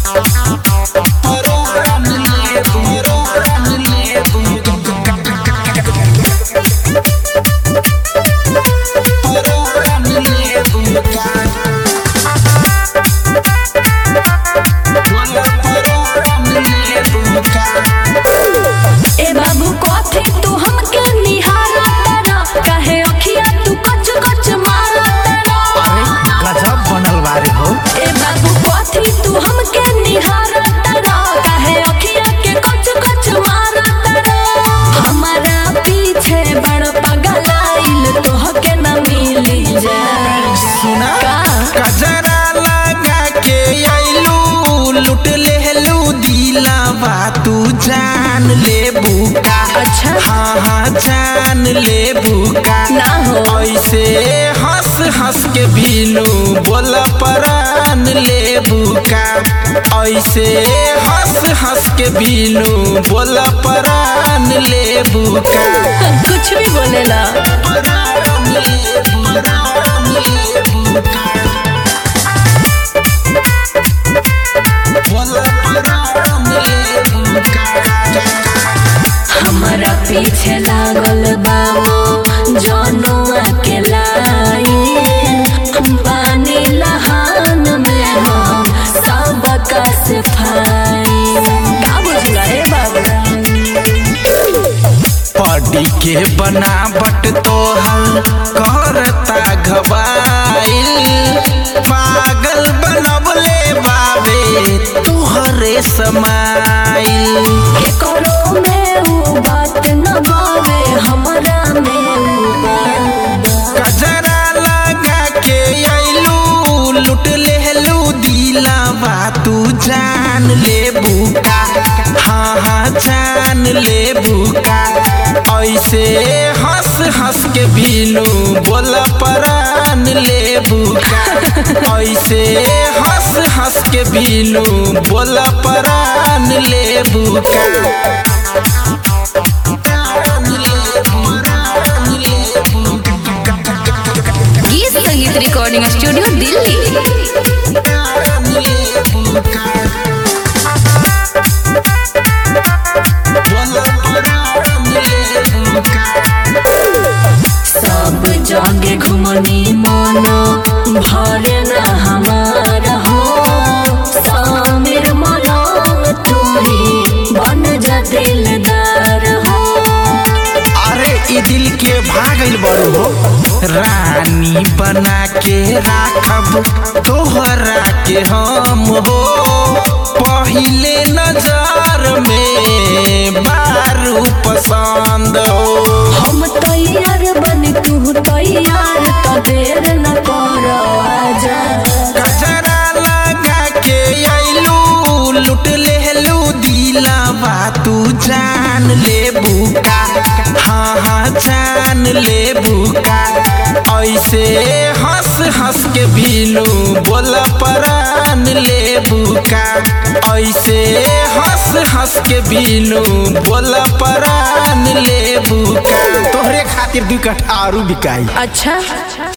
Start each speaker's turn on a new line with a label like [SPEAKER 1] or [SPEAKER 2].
[SPEAKER 1] ए बाबू कथी तू हमके निहारा तारा काहे अखिया तू कच कच मारा तारा
[SPEAKER 2] गजब बनल बारे हो
[SPEAKER 1] ए बाबू कथी तू हमके निहारा तारा काहे अखिया के कच कच मारा तारा हमारा पीछे बड़ पगलाइल तोहके न मिली जा
[SPEAKER 2] सुना
[SPEAKER 1] का
[SPEAKER 2] कजरा लगा के आइलू लुट लेहलू दिलावा तू जान ले बुका
[SPEAKER 1] अच्छा।
[SPEAKER 2] हाँ हाँ जान ले बुका
[SPEAKER 1] ना हो।
[SPEAKER 2] ऐसे हंस हंस के बीनू बोल परान ले बुका ऐसे हंस हंस के बीनू बोल परान ले बुका
[SPEAKER 1] कुछ भी बोलेला
[SPEAKER 2] परान ले परान ले बुका बोल परान ले बुका
[SPEAKER 1] हमारा पीछे लागल बामो जनुआ के लाई पानी लहान में हम सबका सफाई का बुझला रे बाबा
[SPEAKER 2] पड़ी के बनावट तोहर करता घबाइल पागल बनबले बाबे तुहरे समाइल
[SPEAKER 1] करो में ऊ बात न बावे हमरा में ऊ बात
[SPEAKER 2] कजरा लगा के आइलू लुट लेहलू दिलावा तू जान ले बुका हाँ हाँ जान ले बुका ऐसे हंस हंस के बीनू बोल परान ले बुका ऐसे हंस हंस के बीनू बोल परान ले बुका परान ले परान ले बुका
[SPEAKER 1] गीत संगीत रिकॉर्डिंग स्टूडियो दिल्ली सब जगे घुमनी मनो भरे न हमारा हो समीर मनो तू ही बन जा दिलदार हो
[SPEAKER 2] अरे ई दिल के भागल बड़ू हो रानी बना के राखब तोहरा के हम हो पहिले नजर में बारू पसंद हो
[SPEAKER 1] हम तैयार बन तू तैयार तो देर न करो आजा
[SPEAKER 2] कजरा लगा के आइलू लुट लेहलू दिलावा तू जान ले बुका हाँ हाँ जान ले बुका ऐसे हंस हंस के बीनू बोल परान ले बुका ऐसे हंस हंस के बीनू बोल परान ले बुका तोहरे खातिर दू कट्ठा आरू बिकाई
[SPEAKER 1] अच्छा